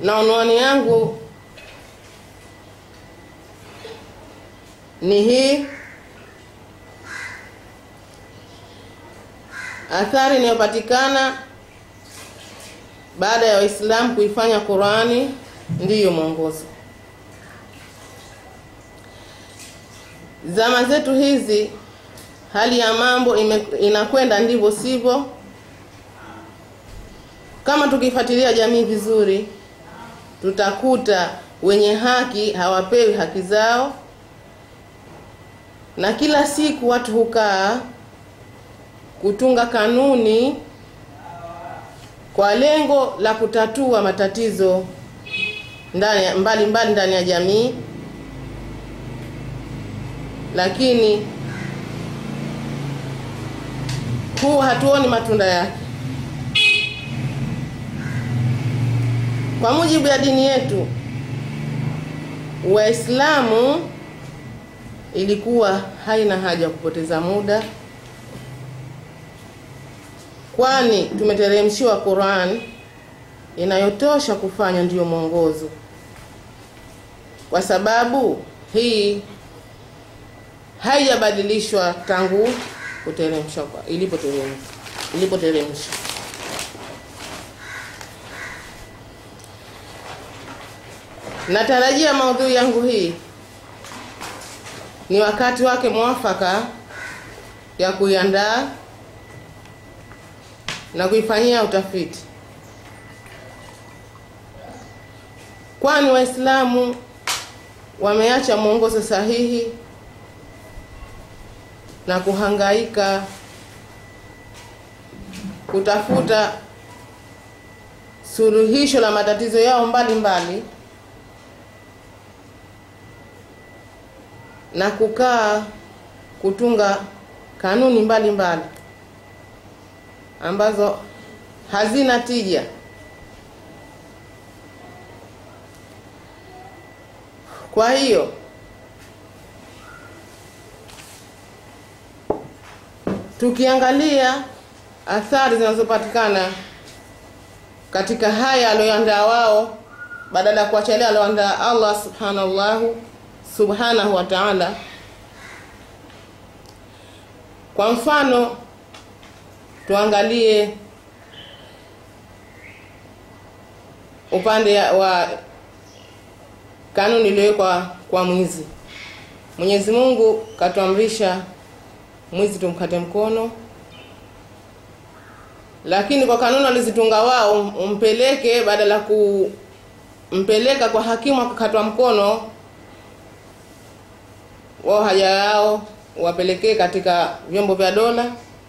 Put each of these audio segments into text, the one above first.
na unwani yangu ni hii athari inayopatikana baada ya Waislamu kuifanya Qurani ndiyo mwongozo. Zama zetu hizi hali ya mambo ime, inakwenda ndivyo sivyo. Kama tukifuatilia jamii vizuri, tutakuta wenye haki hawapewi haki zao, na kila siku watu hukaa kutunga kanuni kwa lengo la kutatua matatizo ndani mbali mbali ndani ya jamii, lakini huu hatuoni matunda yake. Kwa mujibu ya dini yetu Waislamu, ilikuwa haina haja ya kupoteza muda, kwani tumeteremshiwa Qur'an inayotosha kufanya ndiyo mwongozo, kwa sababu hii haijabadilishwa tangu kuteremshwa kwa ilipoteremshwa ilipoteremshwa. Natarajia maudhui yangu hii ni wakati wake mwafaka ya kuiandaa na kuifanyia utafiti, kwani Waislamu wameacha mwongozo sahihi na kuhangaika kutafuta suluhisho la matatizo yao mbalimbali mbali, na kukaa kutunga kanuni mbalimbali mbali, ambazo hazina tija. Kwa hiyo tukiangalia athari zinazopatikana katika haya aliyoandaa wao, badala ya kuachalia aliyoandaa Allah subhanahu subhanahu wa ta'ala. Kwa mfano tuangalie upande wa kanuni iliyowekwa kwa mwizi. Mwenyezi Mungu katuamrisha mwizi tumkate mkono, lakini kwa kanuni walizitunga wao, umpeleke badala kumpeleka kwa hakimu akakatwa mkono, wao haja yao wapelekee katika vyombo vya dola.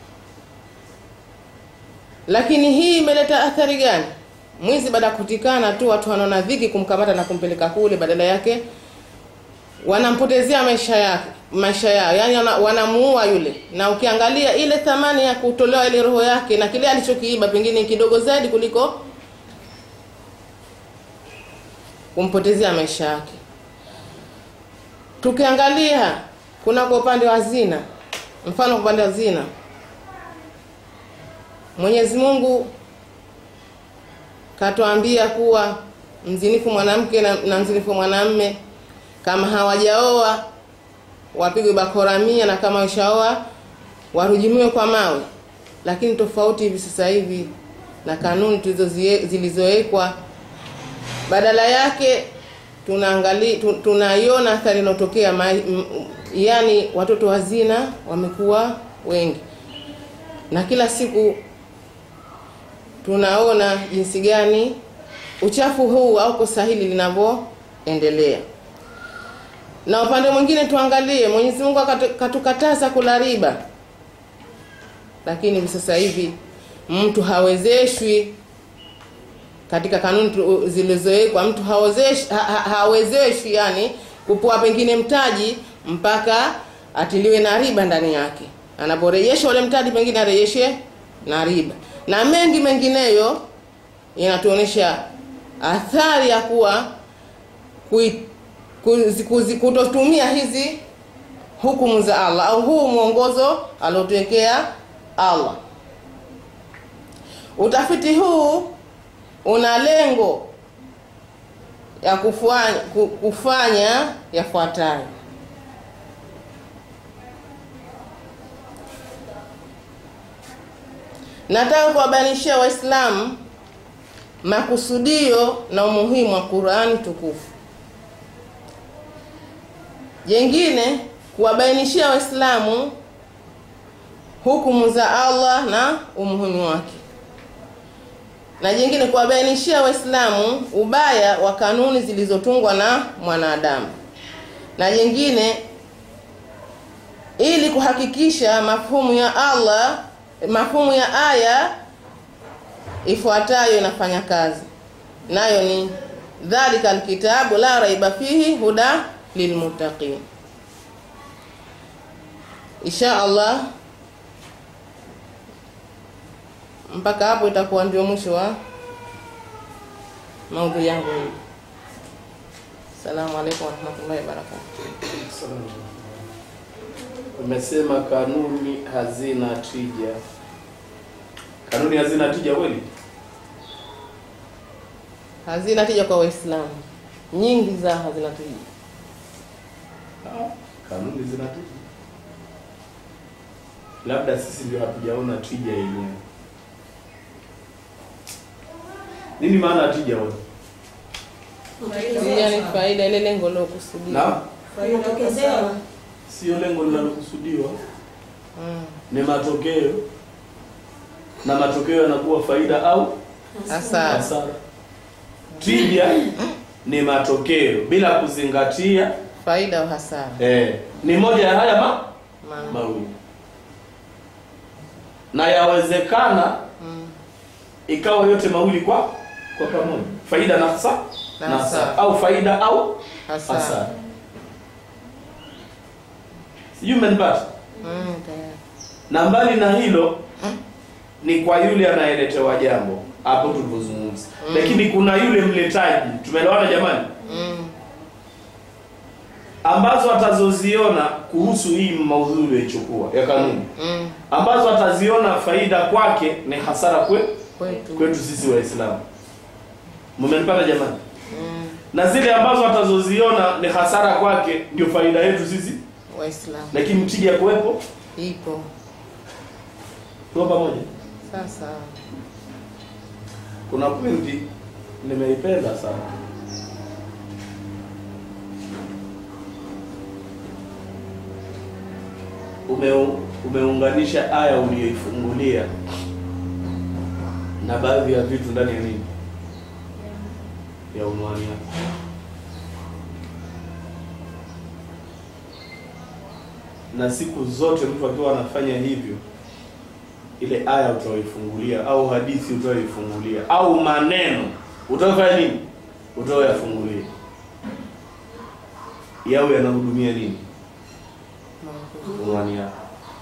Lakini hii imeleta athari gani? Mwizi baada ya kutikana tu watu wanaona dhiki kumkamata na kumpeleka kule, badala yake wanampotezea maisha yake maisha yao, yani wanamuua yule. Na ukiangalia ile thamani ya kutolewa ile roho yake na kile alichokiiba pengine kidogo zaidi kuliko kumpotezea maisha yake. Tukiangalia kuna kwa upande wa zina, mfano kwa upande wa zina, Mwenyezi Mungu katuambia kuwa mzinifu mwanamke na, na mzinifu mwanamme kama hawajaoa wapigwe bakora mia na kama washaoa warujumiwe kwa mawe. Lakini tofauti hivi sasa hivi na kanuni zilizowekwa, badala yake tunaangalia tunaiona athari inayotokea, yani watoto wa zina wamekuwa wengi, na kila siku tunaona jinsi gani uchafu huu au kosa hili linavyoendelea. Na upande mwingine tuangalie, Mwenyezi Mungu katukataza kula riba, lakini hivi sasa hivi mtu hawezeshwi katika kanuni zilizowekwa, mtu hawezeshwi ha, hawezeshwi yani kupoa pengine mtaji mpaka atiliwe na riba ndani yake. Anaporejesha ule mtaji, pengine arejeshe na riba na mengi mengineyo. Inatuonyesha athari ya kuwa kutotumia hizi hukumu za Allah au huu mwongozo aliotuwekea Allah. Utafiti huu una lengo ya kufanya, ku- kufanya yafuatayo. Nataka kuwabainishia Waislamu makusudio na umuhimu wa Qur'ani tukufu. Jengine kuwabainishia Waislamu hukumu za Allah na umuhimu wake, na jingine kuwabainishia Waislamu ubaya wa kanuni zilizotungwa na mwanadamu, na jingine ili kuhakikisha mafhumu ya Allah, mafhumu ya aya ifuatayo inafanya kazi, nayo ni dhalika alkitabu la raiba fihi huda lilmuttaqin. Insha Allah mpaka hapo itakuwa ndio mwisho wa maudhui yangu hii. Assalamu alaikum warahmatullahi wabarakatuh. Umesema kanuni hazina tija. Kanuni hazina tija kweli? Hazina tija kwa Waislamu, nyingi za hazina tija. Ah, Kanuni zina tija. Labda sisi ndio hatujaona tija yenyewe. Nini maana ya tija wewe? Tija ni faida, ile lengo lilokusudia. Na inatokezewa sio lengo linalokusudiwa, Mm. ni matokeo, na matokeo yanakuwa faida au Hasara. hasara. Tija ni matokeo bila kuzingatia Faida au hasara. eh, ni moja ya haya ma Maana. mawili, na yawezekana Mm. ikawa yote mawili kwa kwa pamoja, faida na hasara Na na hasara. hasara, au faida au Hasara. hasara. Sijui umenipata? Mm, tayari. na mbali na hilo ni kwa yule anayeletewa jambo hapo tulivyozungumza Mm. lakini kuna yule mletaji tumeelewana jamani Mm. ambazo atazoziona kuhusu hii maudhui uliyoichukua ya kanuni Mm. ambazo ataziona faida kwake ni hasara kwe, Kwetu. kwetu sisi waislamu mmenipata jamani Mm. na zile ambazo atazoziona ni hasara kwake ndio faida yetu sisi Waislamu. lakini tija kuwepo Ipo. tuko pamoja Sasa. kuna pointi nimeipenda sana Ume, umeunganisha aya uliyoifungulia na baadhi ya vitu ndani ya nini ya unwani yako na siku zote mtu akiwa anafanya hivyo ile aya utaoifungulia au hadithi utaoifungulia au maneno utaofanya nini utaoyafungulia yawe yanahudumia nini unwani yako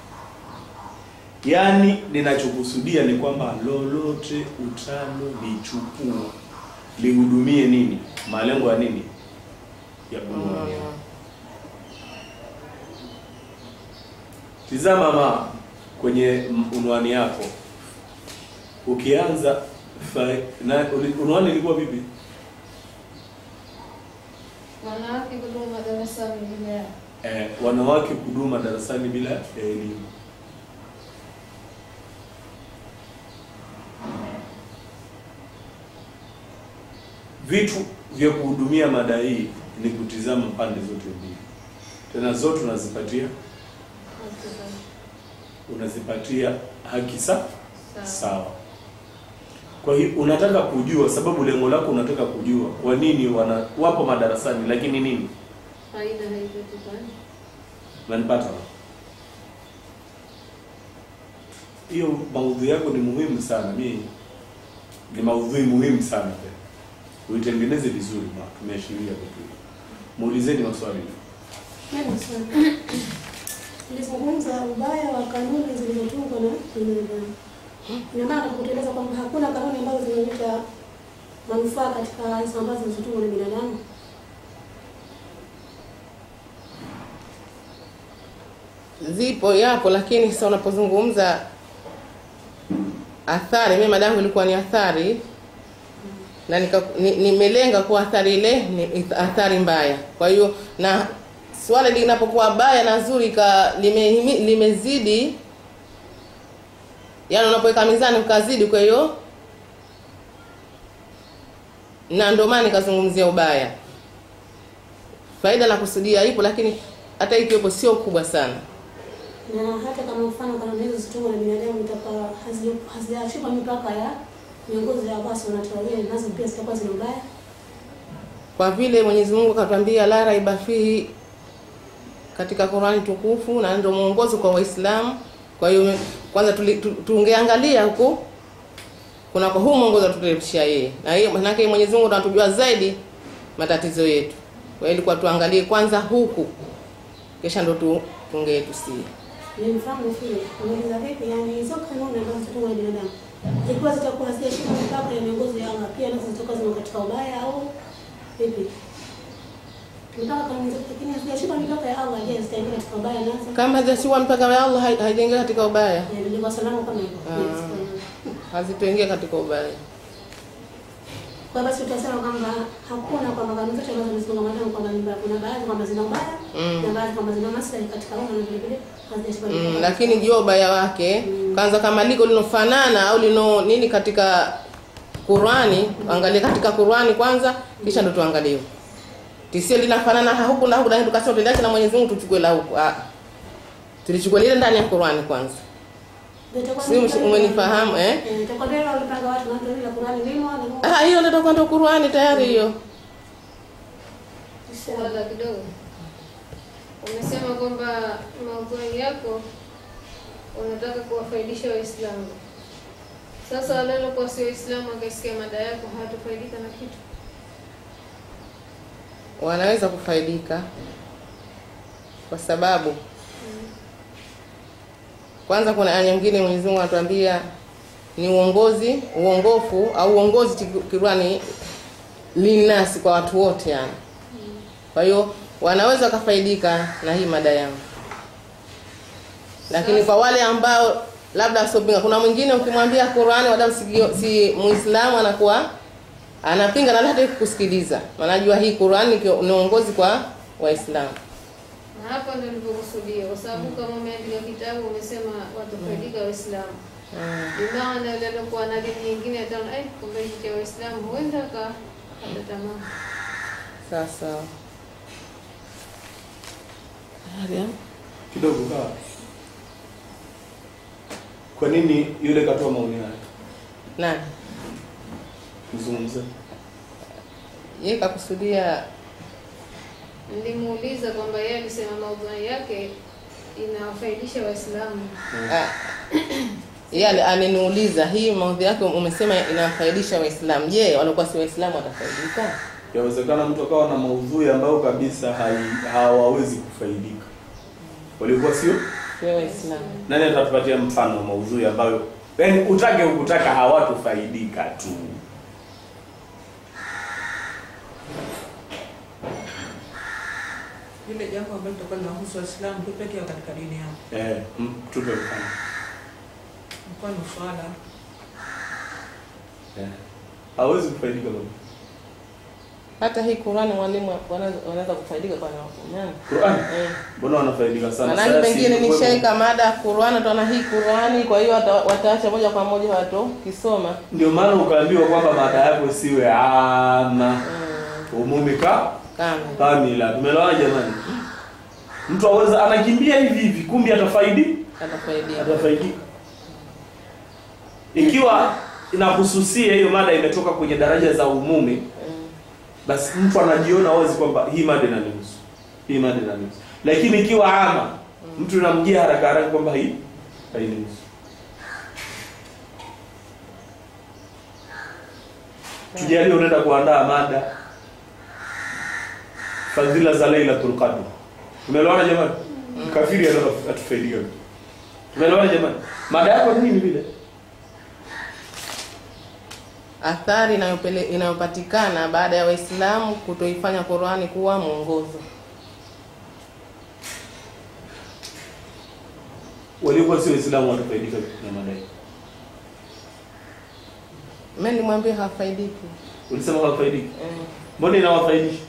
yaani ninachokusudia ni kwamba lolote utalolichukua lihudumie nini malengo ya nini ya unwani yako Tizama ma kwenye m- unwani yako, ukianza fa- na uli- unwani ilikuwa vipi? wanawake kudumu madarasani bila Eh, wanawake kuduma darasani bila ya elimu. Vitu vya kuhudumia mada hii ni kutizama pande zote mbili, tena zote unazipatia unazipatia haki sa sawa. Kwa hiyo unataka kujua, sababu lengo lako unataka kujua kwa nini wana wapo madarasani, lakini nini faida haipatikani. unanipata hiyo maudhui yako ni muhimu sana mi ni maudhui muhimu sana pia uitengeneze vizuri ma tumeashiria vitu hivi. muulizeni maswali Mimi swali. Nilizungumza ubaya wa kanuni zilizotungwa na binadamu. Ina maana kutueleza kwamba hakuna kanuni ambazo zinaleta manufaa katika hizo ambazo zilizotungwa na binadamu. Zipo, yapo, lakini sasa unapozungumza athari, mimi madangu ilikuwa ni athari na nika- ni- nimelenga kuwa athari ile ni athari mbaya. Kwa hiyo na swala linapokuwa baya na zuri ka limehimi- limezidi, yani unapoweka mizani ukazidi, kwa hiyo na ndio maana nikazungumzia ubaya. Faida na kusudia ipo, lakini hata ikiwepo sio kubwa sana. na hata kama mfano kanuni hizo zitungwa na binadamu itakuwa hazi- hazijachupa mipaka ya miongozo ya basi wanatarajia nazo pia zitakuwa zina ubaya. kwa vile Mwenyezi Mungu akatwambia la raiba fihi katika Qur'ani tukufu na ndio mwongozo kwa Waislamu. Kwa hiyo kwanza tuli- tu- tungeangalia huko kuna kwa huu mwongozo tuteremshia yeye, na hiyo maana yake Mwenyezi Mungu anatujua zaidi matatizo yetu. Kwa hiyo ilikuwa tuangalie kwanza huku, kisha ndo tu tunge tusie Ni mfano vile unauliza vipi, yani hizo kanuni ambazo zitungwa na binadamu ikiwa zitakuwa hazijashika mipaka ya miongozo ya Allah, pia nazo zitakuwa zina katika ubaya au vipi? Mipaka kanuni zote, lakini hazijashika mipaka ya Allah, je, zitaingia katika ubaya nazo? kama hazijashikwa mpaka wa Allah hai- haijaingia katika ubaya, Yani ndio salama kama hivyo. Ah. Yes, kwa- hazitoingia katika ubaya. Kwa basi utasema kwamba hakuna kwamba kanuni zote ambazo zimefungamana kwamba ni mbaya. Kuna baadhi kwamba zina ubaya Mm. na baadhi kwamba zina maslahi katika umma na vile vile hazijashika Mm, mipaka. lakini jua ubaya wake kwanza, kama liko linofanana au lino nini katika Qurani, angalia katika Qurani kwanza, kisha ndo tuangalie tisio linafanana ha- huku na huku, lakini tukasema tuliache na Mwenyezi Mungu tuchukue la huku. Ah, tulichukua lile ndani ya Qurani kwanza. Ndio itakuwa Si ni- umesh- umenifahamu, eh? Eh, itakuwa ndio walipanga watu na ndio ile Qur'ani limo na Ah, hiyo ndio itakuwa ndo Qurani tayari hiyo. Swala kidogo, umesema kwamba maudhui yako unataka kuwafaidisha Waislamu. Sasa wale waliokuwa si Waislamu wakisikia mada yako hawatafaidika na kitu. Wanaweza kufaidika kwa sababu kwanza kuna aya nyingine Mwenyezi Mungu anatuambia ni uongozi uongofu au uongozi Qurani linasi kwa watu wote yani. Kwa hiyo wanaweza wakafaidika na hii mada yangu, lakini kwa wale ambao labda wasiopinga, kuna mwingine ukimwambia Qurani wala si, si Muislamu anakuwa anapinga na hata kusikiliza, wanajua hii Qurani ni uongozi kwa Waislamu. Na hapa ndio nilipokusudia, kwa sababu kama umeandika kitabu umesema watafaidika Waislamu, bimaana yule aliokuwa na dini nyingine ataona eh, kumbe hiki cha Waislamu huenda akakata tamaa. Sasa Haya. kidogo kaa. Kwa nini yule katoa maoni haya? nani Mzungumze. yeye kakusudia Nilimuuliza kwamba yeye alisema maudhui yake inawafaidisha Waislamu. Ah, yeye ali- aliniuliza hii maudhi yake umesema inawafaidisha Waislamu. Je, walikuwa si Waislamu watafaidika? Yawezekana mtu akawa na maudhui ambayo kabisa hai- hawawezi kufaidika. Walikuwa sio? Sio Waislamu. Nani atatupatia mfano wa maudhui ambayo yaani utake ukutaka hawatofaidika tu? Lile jambo ambalo litakuwa linahusu Waislamu tu peke yao katika dini yao, Eh, m- tupe mfano. mfano swala. Eh. Hawezi kufaidika baba. Hata hii Qur'ani mwalimu wanaweza wanaweza kufaidika kwa nani? Qur'an. Eh. Mbona wanafaidika sana? Manake Sayansi pengine ilikuwepo. nishaika mada ya Qur'ani utaona hii Qur'ani kwa hiyo wata- wataacha moja kwa moja watu kisoma. Ndio maana ukaambiwa kwamba mada yako isiwe ama umumi ka Kama. kamila. Tumeelewana jamani? Mtu aweza anakimbia hivi hivi, kumbe atafaidi Atafaidika. atafaidika. Ikiwa inahususia hiyo mada imetoka kwenye daraja za umumi, Mm. basi mtu anajiona wazi kwamba hii mada inanihusu, hii mada inanihusu. Lakini ikiwa ama, mtu inamjia haraka haraka kwamba hii hainihusu. Tujalie unaenda kuandaa mada fadhila za Lailatul Qadr. Tumeelewana jamani? Kafiri anataka atufaidie. Tumeelewana jamani? Mada yako ni nini vile? Athari inayopele- inayopatikana baada ya Waislamu kutoifanya Qur'ani kuwa mwongozo. Waliokuwa si Waislamu watafaidika na mada hii. Mimi nimwambie hafaidiki. Ulisema hawafaidiki. Eh. Mbona inawafaidisha?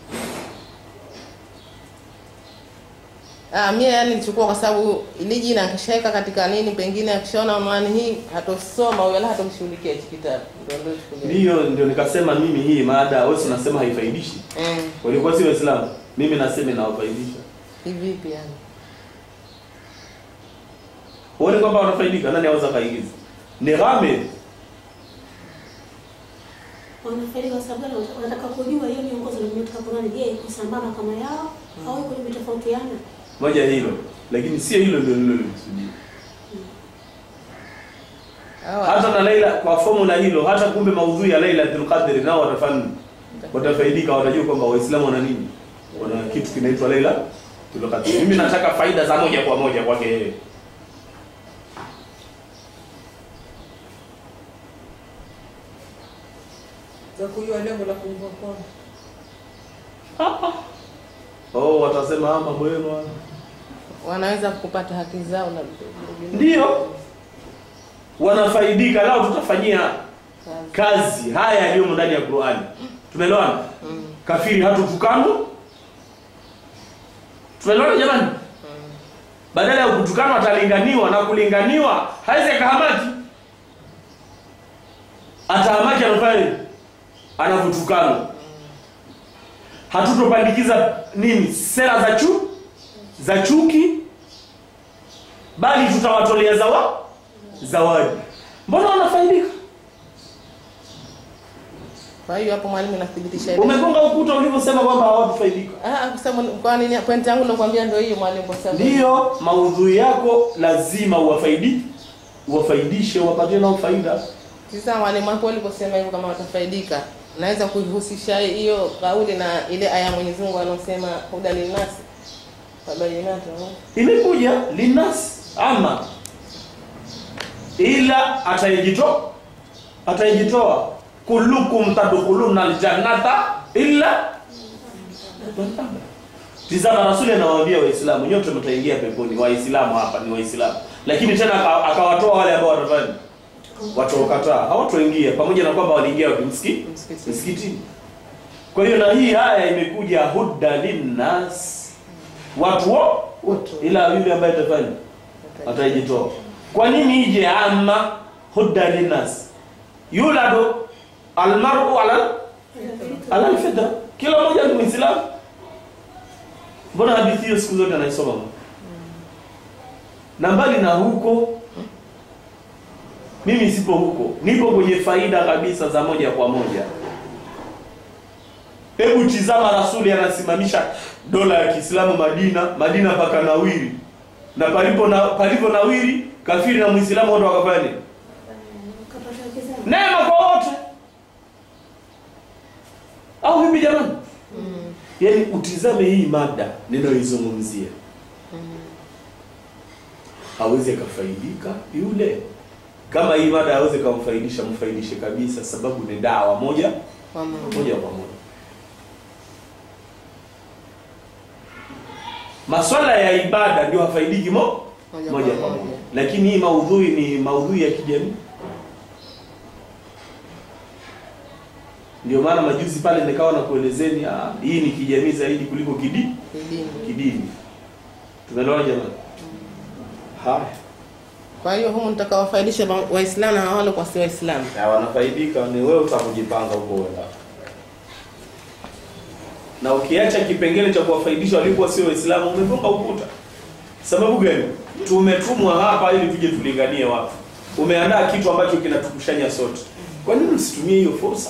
Ah, mie yani nilichukua kwa sababu ili jina akishaweka katika nini, pengine akishaona unwani hii hatosoma huyo wala hatomshughulikia hichi kitabu. Ndio ndio chukulia. Ndiyo, ndio nikasema mimi hii maada wewe si unasema haifaidishi. Mm. Walikuwa si Waislamu. Mimi nasema inawafaidisha. Hivipi yani? Uone kwamba wanafaidika, nani aweza kaigiza? Ni ghamid. wanafaidika kwa sababu gani? wanataka kujua hiyo miongozo iliyotoka Qur'ani, je, iko sambamba kama yao au iko imetofautiana? Moja hilo. Lakini sio hilo ndio nililolikusudia. Hawa Hata na Laila kwa formula hilo, hata kumbe maudhui ya Lailatul Qadr nao watafanya watafaidika, watajua kwamba Waislamu wana nini? Wana kitu kinaitwa Lailatul Qadr. Mimi nataka faida za moja kwa moja kwake yeye. za kujua lengo la kuungwa kwao. Oh, watasema ama mambo yenu haya. wanaweza kupata haki zao na Ndiyo. Wanafaidika lao tutafanyia kazi haya yaliyomo ndani ya Qur'ani. Tumeelewana? Mm. Kafiri hatutukanwa. Tumeelewana jamani? Badala ya kutukanwa atalinganiwa na kulinganiwa hawezi akahamaki. Atahamaki anafanya nini? Anavyotukanwa. Hatutopandikiza nini? Sera za chu za chuki bali tutawatolea zawa zawadi. Mbona wanafaidika? Kwa hiyo hapo mwalimu nathibitisha ile. Umegonga ukuta ulivyosema kwamba hawatufaidika. Ah, kwa sababu kwa nini point yangu nakwambia ndio hiyo mwalimu kwa sababu. Ndiyo, maudhui yako lazima uwafaidi uwafaidishe, uwapatie nao faida. Sasa mwalimu hapo uliposema hivyo kama watafaidika, naweza kuihusisha hiyo kauli na ile aya ya Mwenyezi Mungu anosema huda linasi wabayinatu. Imekuja linas ama ila atayejitoa atayejitoa kullukum tadkhuluna aljannata illa man aba. Tizama Rasuli anawaambia Waislamu nyote mtaingia peponi. Waislamu hapa ni Waislamu, lakini tena aka- akawatoa wale ambao watafanya wataokataa, hawatoingia pamoja na kwamba waliingia wapi? Msikiti Msikitini. msikitini. Kwa hiyo na hii haya imekuja huda linnas, watu wo Wote. ila yule ambaye atafanya atajitoa. Kwa nini ije ama huda linnas? Yuladu almaru ala ala alfitra, kila mmoja ni Muislamu. Mbona hadithi hiyo siku zote anaisoma mtu? Na mbali na huko, mimi sipo huko, nipo kwenye faida kabisa za moja kwa moja. Hebu tizama, Rasuli anasimamisha dola ya Kiislamu Madina, Madina paka nawiri, na palipo na palipo nawiri, kafiri na Muislamu wote wakafanya nini? Kapata haki zao. Neema kwa wote, au vipi jamani? Yaani utizame hii mada ninayoizungumzia, hawezi akafaidika yule. Kama hii mada hawezi kumfaidisha, mfaidishe kabisa, sababu ni dawa moja Kwa Mungu. moja kwa moja. Maswala ya ibada ndio hafaidiki mo Moja moja kwa kwa moja. moja, lakini hii maudhui ni maudhui ya kijamii. Ndio maana majuzi pale nikawa na kuelezeni, ah, hii ni kijamii zaidi kuliko kidi Kidini. kidini. Tumeelewana jamani? Haya, Kwa hiyo humu nitakawafaidisha wa- Waislamu na wale kwa si Waislamu. na wanafaidika ni wewe utakujipanga huko uenda. Na ukiacha kipengele cha kuwafaidisha walikuwa sio Waislamu, umefunga ukuta. Sababu gani? Tumetumwa hapa ili tuje tulinganie watu. Umeandaa kitu ambacho kinatukushanya sote. Kwa nini msitumie hiyo fursa?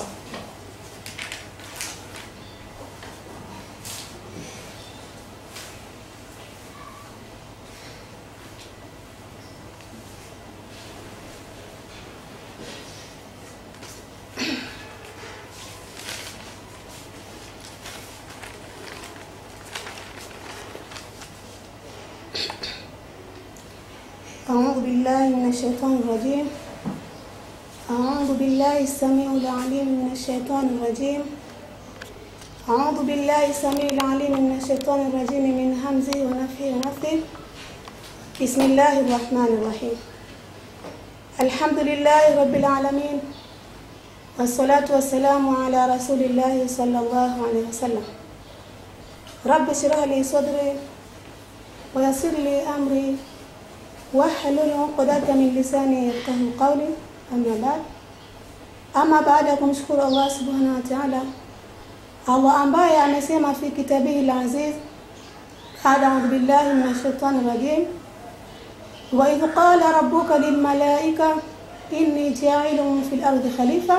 أعوذ بالله من الشيطان الرجيم أعوذ بالله السميع العليم من الشيطان الرجيم أعوذ بالله السميع العليم من الشيطان الرجيم من همزه ونفخه ونفثه بسم الله الرحمن الرحيم الحمد لله رب العالمين والصلاة والسلام على رسول الله صلى الله عليه وسلم رب اشرح لي صدري ويسر لي أمري واحلل عقدة من لساني يفقه قولي أما بعد ama baada ya kumshukuru Allah subhanahu wa ta'ala, Allah ambaye amesema fi kitabihi al-aziz, a'udhu billahi minash shaitani rajim, wa idh qala rabbuka lil malaika inni ja'ilun fil ardi khalifa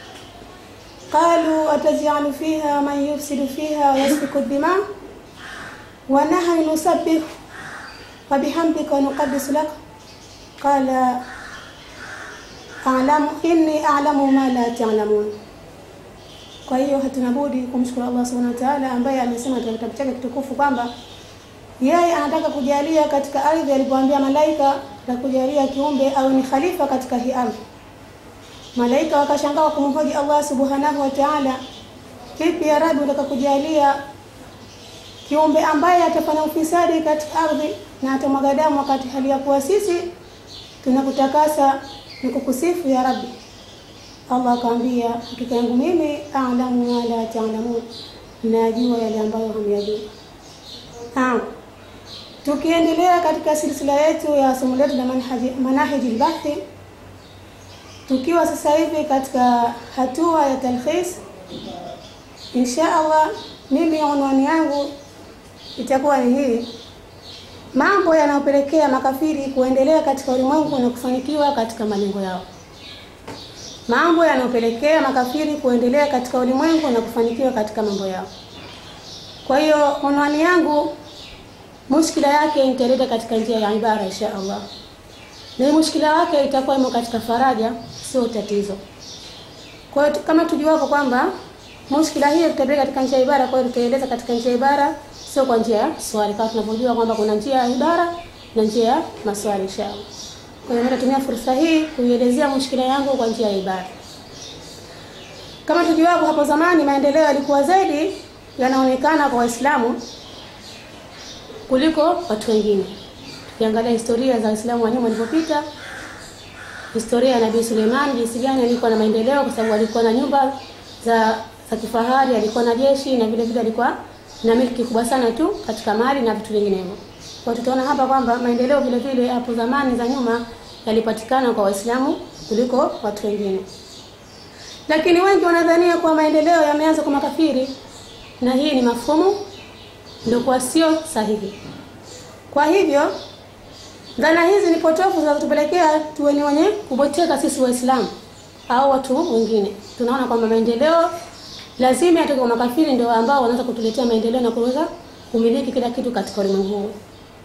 qalu ataj'alu fiha man yufsidu fiha wa yasfiku ad-dima wa nahnu nusabbihu wa bihamdika wa nuqaddisu lak qala a'lamu inni a'lamu ma la ta'lamun. Kwa hiyo hatuna budi kumshukuru Allah subhanahu wa ta'ala ambaye amesema katika kitabu chake kitukufu kwamba yeye anataka kujalia katika ardhi alipoambia malaika na kujalia kiumbe au ni khalifa katika hii ardhi. Malaika wakashangaa kumhoji Allah subhanahu wa ta'ala, vipi ya Rabbi unataka kujalia kiumbe ambaye atafanya ufisadi katika ardhi na atamwaga damu wakati hali ya kuwa sisi tunakutakasa ni kukusifu ya Rabbi. Allah akamwambia, hakika yangu mimi a'lamu ma la ta'lamun, najua yale ambayo hamyajua. Naam, tukiendelea katika silsila yetu ya somo letu la manhaji manahiji al-bahthi, tukiwa sasa hivi katika hatua ya talkhis, insha Allah mimi unwani yangu itakuwa ni hii mambo yanayopelekea makafiri kuendelea katika ulimwengu na kufanikiwa katika malengo yao. Mambo yanayopelekea makafiri kuendelea katika ulimwengu na kufanikiwa katika mambo yao. Kwa hiyo unwani yangu mushkila yake nitaleta katika njia ya ibara insha Allah, na mushkila wake itakuwa imo katika faraja, sio tatizo. Kwa hiyo kama tujuavyo kwamba mushkila hiyo tutapeleka katika njia ya ibara, kwa hiyo tutaeleza katika njia ya ibara sio kwa njia ya swali, kama tunavyojua kwamba kuna njia ya ibara na njia ya maswali inshallah. Kwa hiyo nitatumia fursa hii kuielezea mushkila yangu kwa njia ya ibara. Kama tujuavyo, hapo zamani maendeleo yalikuwa zaidi yanaonekana kwa Waislamu kuliko watu wengine. Tukiangalia historia za Waislamu wa nyuma walipopita, historia ya Nabii Suleiman jinsi gani alikuwa na maendeleo, kwa sababu alikuwa na nyumba za za kifahari, alikuwa na jeshi na vile vile alikuwa na milki kubwa sana tu katika mali na vitu vinginevyo. Kwa tutaona hapa kwamba maendeleo vile vile hapo zamani za nyuma yalipatikana kwa Waislamu kuliko watu wengine. Lakini wengi wanadhania kuwa maendeleo yameanza kwa makafiri na hii ni mafumu ndio kwa sio sahihi. Kwa hivyo dhana hizi ni potofu zinazotupelekea tuwe ni wenye kuboteka sisi Waislamu au watu wengine. Tunaona kwamba maendeleo lazima yatoke kwa makafiri, ndio ambao wanaweza kutuletea maendeleo na kuweza kumiliki kila kitu katika ulimwengu huu.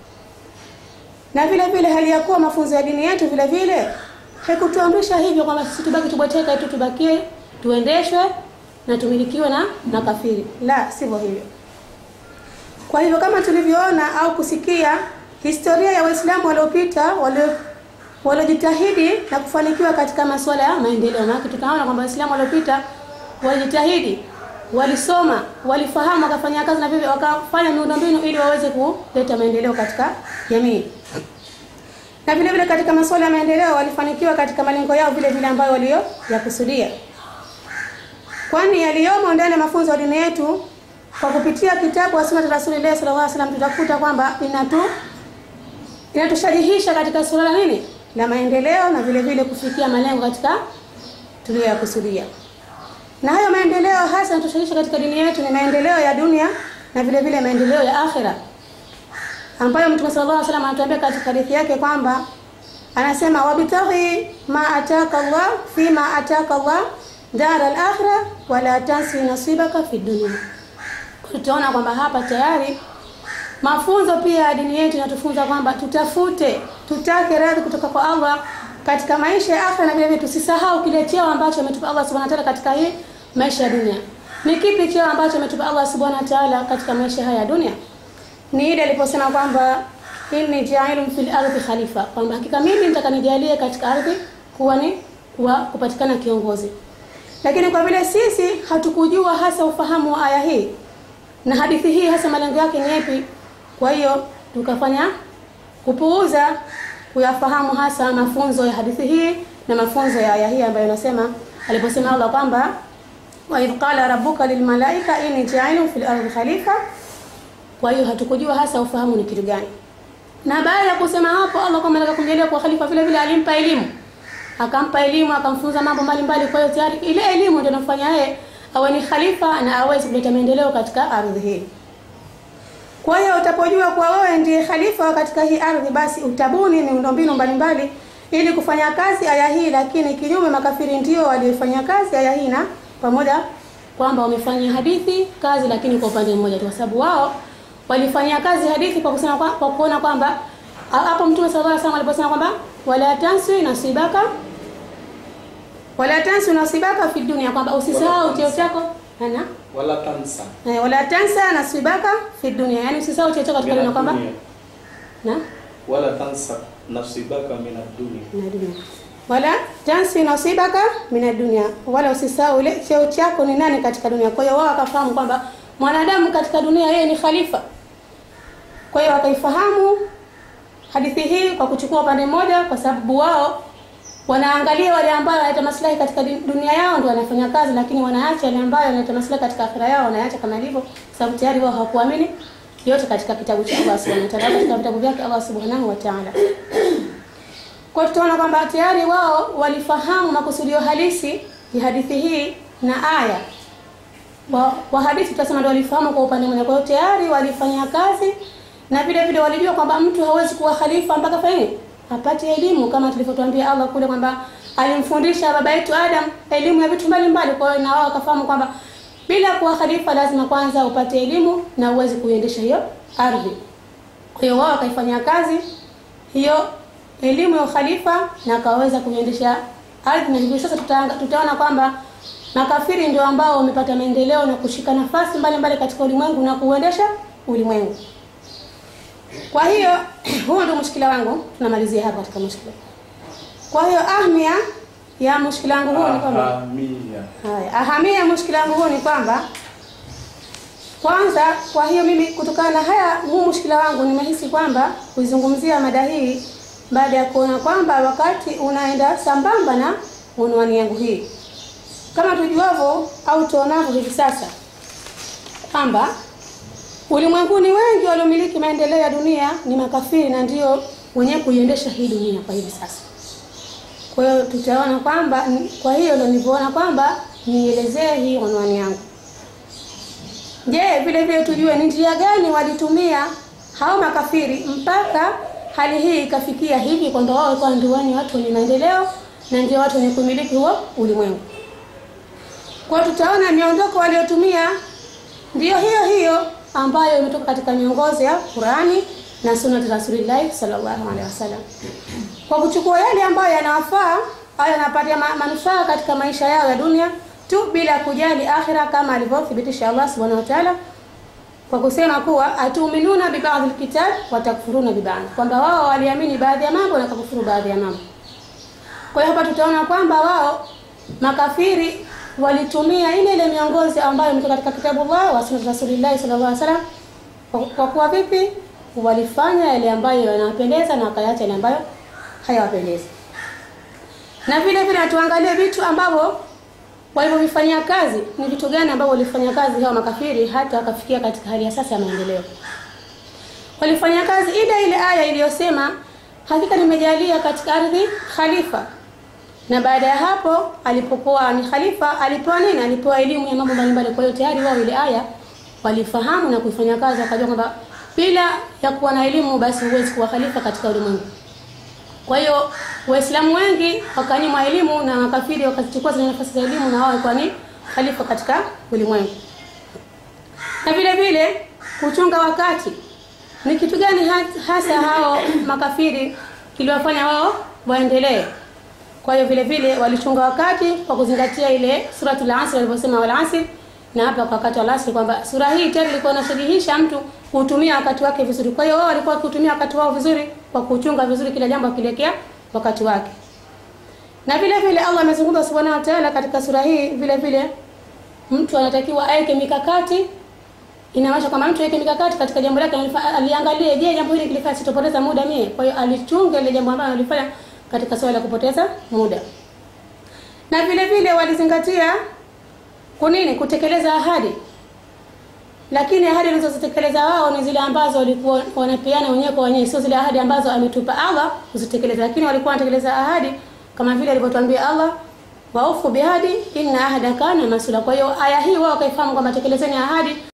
Na vile vile hali ya kuwa mafunzo ya dini yetu vile vile haikutuamrisha hivyo kwamba sisi tubaki tubweteka tu, tubakie tuendeshwe na tumilikiwe na makafiri. La, sivyo hivyo. Kwa hivyo kama tulivyoona au kusikia historia ya Waislamu waliopita walio waliojitahidi na kufanikiwa katika masuala ya maendeleo, maana tutaona kwamba Waislamu waliopita walijitahidi, walisoma, walifahamu, wakafanya kazi na vile wakafanya miundombinu ili waweze kuleta maendeleo katika jamii. Na vile vile katika masuala ya maendeleo walifanikiwa katika malengo yao vile vile ambayo walio yakusudia. Kwani yaliyomo ndani ya mafunzo ya dini yetu kwa kupitia kitabu wa Sunnah Rasulullah sallallahu alaihi wasallam tutakuta kwamba inatu inatushajihisha katika suala nini la maendeleo na vile vile kufikia malengo katika tuliyoyakusudia. Na hayo maendeleo hasa yanatoshaisha katika dini yetu ni maendeleo ya dunia na vile vile maendeleo ya akhira, ambayo Mtume sallallahu alaihi wasallam anatuambia katika hadithi yake kwamba anasema, wabtaghi ma ataka Allah fi ma ataka Allah dar al-akhirah wala tansi nasibaka fi dunya. Tutaona kwamba hapa tayari mafunzo pia ya dini yetu inatufunza kwamba tutafute, tutake radhi kutoka kwa Allah katika maisha ya akhera, na vile vile tusisahau kile cheo ambacho ametupa Allah subhanahu wa ta'ala katika hii maisha ya dunia. Ni kipi cheo ambacho ametupa Allah subhanahu wa ta'ala katika maisha haya ya dunia? Ni ile aliposema kwamba inni ja'ilun fil ardi khalifa, kwamba hakika mimi nitakanijalie katika ardhi kuwa ni kuwa kupatikana kiongozi. Lakini kwa vile sisi hatukujua hasa ufahamu wa aya hii na hadithi hii hasa malengo yake ni yapi, kwa hiyo tukafanya kupuuza kuyafahamu hasa mafunzo ya hadithi hii na mafunzo ya aya hii ambayo inasema aliposema Allah kwamba wa idh qala rabbuka lilmalaika inni ja'ilun fil ardi khalifa kwa hiyo hatukujua hasa ufahamu ni kitu gani na baada ya kusema hapo Allah kama anataka kumjalia kwa khalifa vile vile alimpa elimu akampa elimu akamfunza mambo mbalimbali kwa hiyo tayari ile elimu ndio inafanya yeye awe ni khalifa na aweze kuleta maendeleo katika ardhi hii kwa hiyo utapojua kuwa wewe ndiye khalifa katika hii ardhi basi utabuni miundombinu mbalimbali ili kufanya kazi aya hii lakini kinyume makafiri ndio waliofanya kazi aya hii na pamoja kwamba wamefanya hadithi kazi lakini kwa upande mmoja tu kwa sababu wao walifanyia kazi hadithi kwa kusema kwa, kwa kuona kwamba a- hapo mtume sallallahu alaihi wasallam aliposema kwamba wala tansi nasibaka wala tansi nasibaka fi dunia kwamba usisahau cheo chako ana wala tansa eh, wala tansa nasibaka fi dunia yani usisahau cheo chako katika dunia kwamba Mina dunia. na wala tansa nasibaka min ad-dunya na dunia wala tansi nasibaka mina dunia wala usisahau ile cheo chako ni nani katika dunia kwa hiyo wao wakafahamu kwamba mwanadamu katika dunia yeye ni khalifa kwa hiyo wakaifahamu hadithi hii kwa kuchukua upande mmoja kwa sababu wao wanaangalia wale ambao wanaleta maslahi katika di- dunia yao ndio wanafanya kazi lakini wanaacha wale ambao wanaleta maslahi katika akhira yao wanaacha kama ilivyo kwa sababu tayari wao hawakuamini yote katika kitabu cha Allah subhanahu wa ta'ala katika vitabu vyake Allah subhanahu wa ta'ala kwa hiyo tutaona kwamba tayari wao walifahamu makusudio halisi ya hadithi hii na aya wa, wa hadithi tutasema ndio walifahamu kwa upande mmoja. Kwa hiyo tayari walifanya kazi na vile vile walijua kwamba mtu hawezi kuwa khalifa mpaka fanye apate elimu, kama tulivyotuambia Allah kule kwamba alimfundisha baba yetu Adam elimu ya vitu mbalimbali. Kwa hiyo na wao wakafahamu kwamba bila kuwa khalifa lazima kwanza upate elimu na uweze kuiendesha hiyo ardhi. Kwa hiyo wao wakaifanyia kazi hiyo elimu ya ukhalifa na akaweza kuiendesha ardhi, na hivi sasa tutaanga- tutaona kwamba makafiri ndio ambao wamepata maendeleo na kushika nafasi mbalimbali katika ulimwengu na kuuendesha ulimwengu. Kwa hiyo huo ndio mushkila wangu, tunamalizia hapa katika mushkila. Kwa hiyo ahmia ya mushkila wangu huu ni kwamba ahamia Haya, ahamia ya mushkila wangu huu ni kwamba kwanza, kwa hiyo mimi kutokana na haya huu mushkila wangu nimehisi kwamba kuizungumzia mada hii baada ya kuona kwamba wakati unaenda sambamba na unwani yangu hii, kama tujuavyo au tuonavyo hivi sasa kwamba ulimwenguni wengi waliomiliki maendeleo ya dunia ni makafiri na ndio wenyewe kuiendesha hii dunia kwa hivi sasa. Kwa hiyo tutaona kwamba kwa hiyo ndio nilivyoona kwamba nielezee hii unwani yangu. Je, vile vile tujue ni njia gani walitumia hao makafiri mpaka hali hii ikafikia hivi kwamba wao walikuwa ndio ni watu wenye maendeleo na ndio watu wenye kumiliki huo ulimwengu. Kwa hiyo tutaona miondoko waliotumia ndiyo hiyo hiyo ambayo imetoka katika miongozo ya Qurani na sunna za Rasulullah sallallahu alaihi wasallam kwa kuchukua yale ambayo yanawafaa au yanapatia ma- manufaa katika maisha yao ya dunia tu bila kujali akhira kama alivyothibitisha Allah subhanahu wa ta'ala kwa kusema kuwa atuminuna bi ba'd alkitab wa takfuruna bi ba'd kwamba wao waliamini baadhi ya mambo na kukufuru baadhi ya mambo kwa hiyo hapa tutaona kwamba wao makafiri walitumia ile ile miongozo ambayo imetoka katika kitabu Allah wa sunna Rasulullah sallallahu alaihi wasallam kwa, kwa kuwa vipi walifanya yale ambayo yanawapendeza na wakaacha yale ambayo hayawapendezi. Na vile vile tuangalie vitu ambavyo walivyofanyia kazi, ni vitu gani ambavyo walifanya kazi hao makafiri hata wakafikia katika hali ya sasa ya maendeleo. Walifanya kazi ile ile aya iliyosema hakika nimejalia katika ardhi khalifa. Na baada ya hapo alipokuwa ni khalifa alipewa nini? Alipewa elimu ya mambo mbalimbali. Kwa hiyo tayari wao ile aya walifahamu na kuifanya kazi, wakajua kwamba bila ya kuwa na elimu basi huwezi kuwa khalifa katika ulimwengu. Kwa hiyo Waislamu wengi wakanyimwa elimu na makafiri wakazichukua zile nafasi za elimu na wao walikuwa ni khalifa katika ulimwengu. Na vile vile kuchunga wakati ni kitu gani ha- hasa hao makafiri kiliwafanya wao waendelee? Kwa hiyo vile vile walichunga wakati kwa kuzingatia ile suratul Asr alivyosema wal asr, na hapa kwa wakati wa asr kwamba sura hii tayari ilikuwa inashajihisha mtu kutumia wakati wake vizuri. Kwa hiyo wao walikuwa wakitumia wakati wao vizuri kwa kuchunga vizuri kila jambo akielekea wakati wake. Na vile vile Allah amezungumza subhanahu wa ta'ala katika sura hii vile vile mtu anatakiwa aweke mikakati inamaanisha kwamba mtu aweke mikakati katika jambo lake alifa- aliangalie je jambo hili kilifanya sitopoteza muda mie kwa hiyo alichunga ile jambo ambalo alifanya katika swala la kupoteza muda na vile vile walizingatia kunini kutekeleza ahadi lakini ahadi walizozitekeleza wao ni zile ambazo walikuwa wanapeana wenyewe kwa wenyewe sio zile ahadi ambazo ametupa Allah kuzitekeleza lakini walikuwa wanatekeleza ahadi kama vile alivyotuambia Allah waufu bihadi inna ahada kana masula kwa hiyo aya hii wao wakaifahamu kwamba tekelezeni ahadi